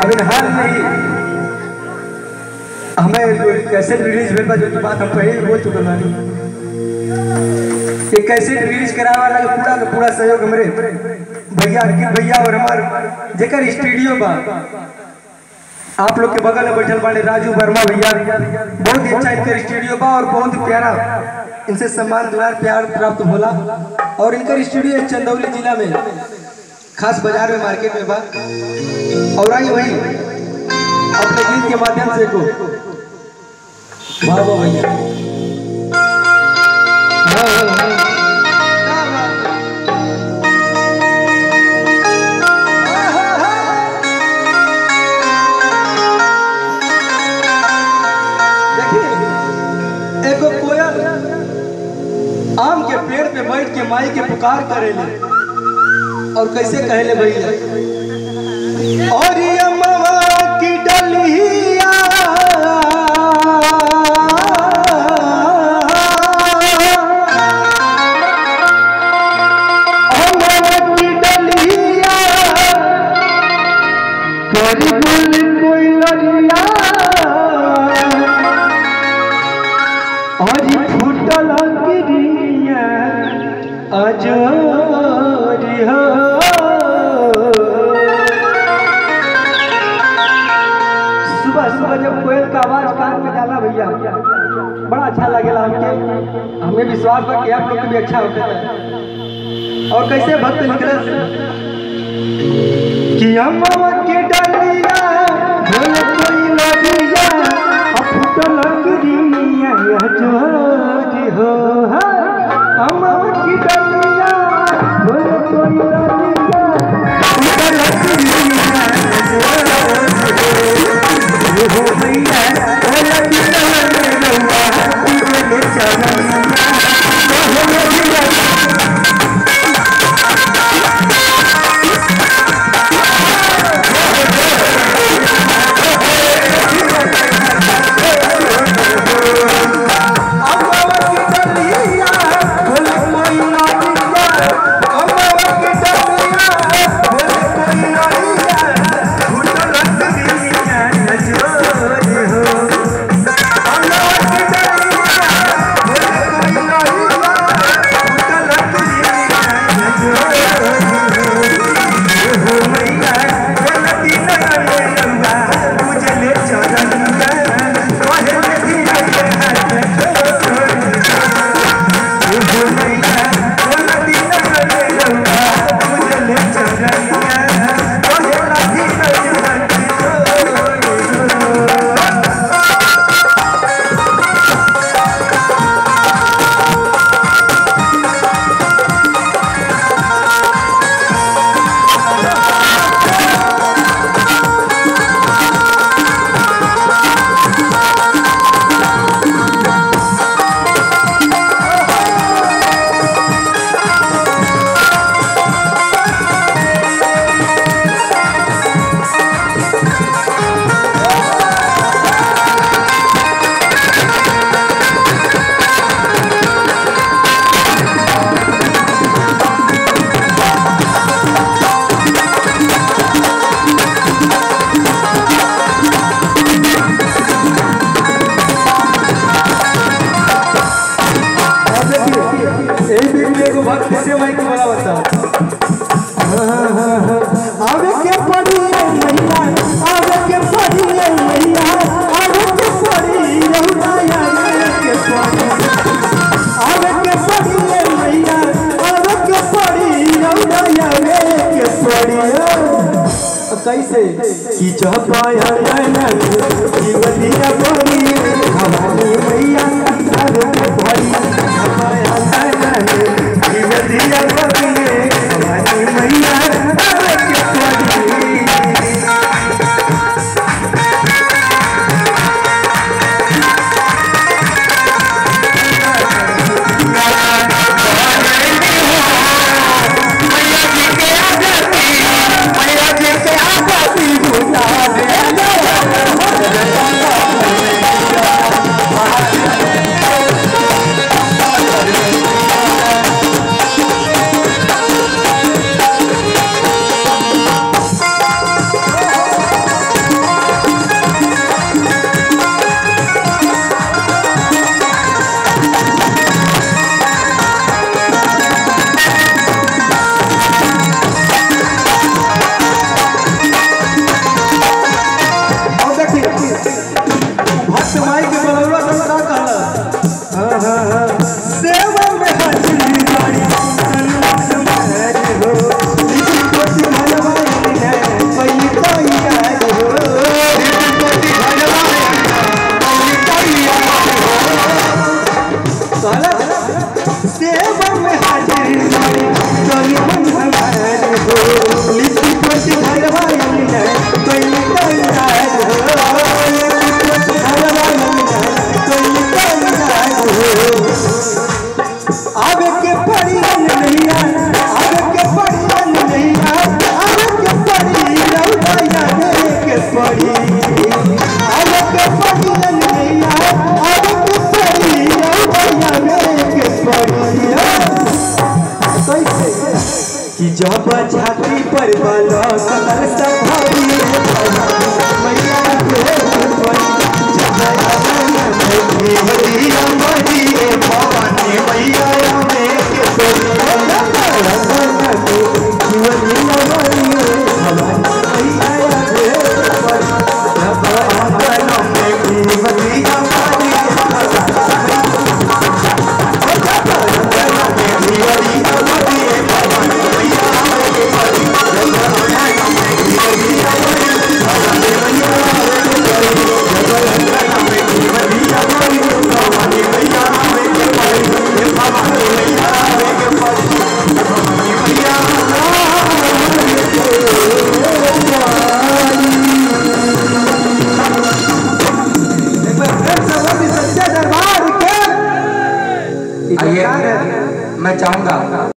अभी हाल में ही हमें कैसेट रिलीज भेल बा जो कि बात हम पहले ही बोल चुकल बानी ये कैसेट रिलीज करावे वाला के पूरा का पूरा सहयोग हमरे भैया अंकित भैया और हमार जेकर स्टूडियो बा आप लोग के बगल में बैठल बाड़े राजू वर्मा भैया बहुत ही अच्छा इनकर स्टूडियो बा और बहुत ही प्यारा इनसे सम्मान दुलार प्यार प्राप्त होला और इनकर स्टूडियो चंदौली जिला में खास बाजार में मार्केट में बा और आई वही अपने गीत के माध्यम से को वाह वाह भैया वाह, वाह, वाह। देखिए एगो कोयल आम के पेड़ पे बैठ के माई के पुकार करेले और कैसे कहेले भैया और ये अम्मा की डलिया अम्मा की डलिया करी बुल कोई लड़िया आज फुटल गिरिया अजोरी हो सुबह सुबह जब कोयल का आवाज कान में जाला भैया बड़ा अच्छा लगेला हमके हमें विश्वास बा कि आप लोग को भी अच्छा होता है और कैसे भक्त निकले कि अम्मा के डलिया बोल कोई लगिया फुटल गिरिया जोरी हो अम्मा की डलिया बोल कोई लगिया फुटल गिरिया जोरी हो भैया बोल दिल रवा तुझे चलना यही बीच में एगो बात किसे माई के बोला बता आवे के पड़ी मैया आवे के पड़ी मैया आवे के पड़ी रहुना आवे के पड़ी आवे के पड़ी मैया आवे के पड़ी रहुना आवे के पड़ी कैसे कि जब पाया नैन जीवनिया पड़ी हमारी मैया आवे के पड़ी जब पाया नैन जीवनिया पड़ी हमारी मैया आवे के पड़ी Thank कि जब छाती पर बालो कलर संभारी मैया के पड़ी जब भगवान अमरी रे भवानी मैया में के पड़ी जीवनी अमरी रे भवानी मैया के पड़ी जब आंगन में जीवनी अमरी रे एक बार फिर से बोली सच्चे दरबार के आइए मैं चाहूंगा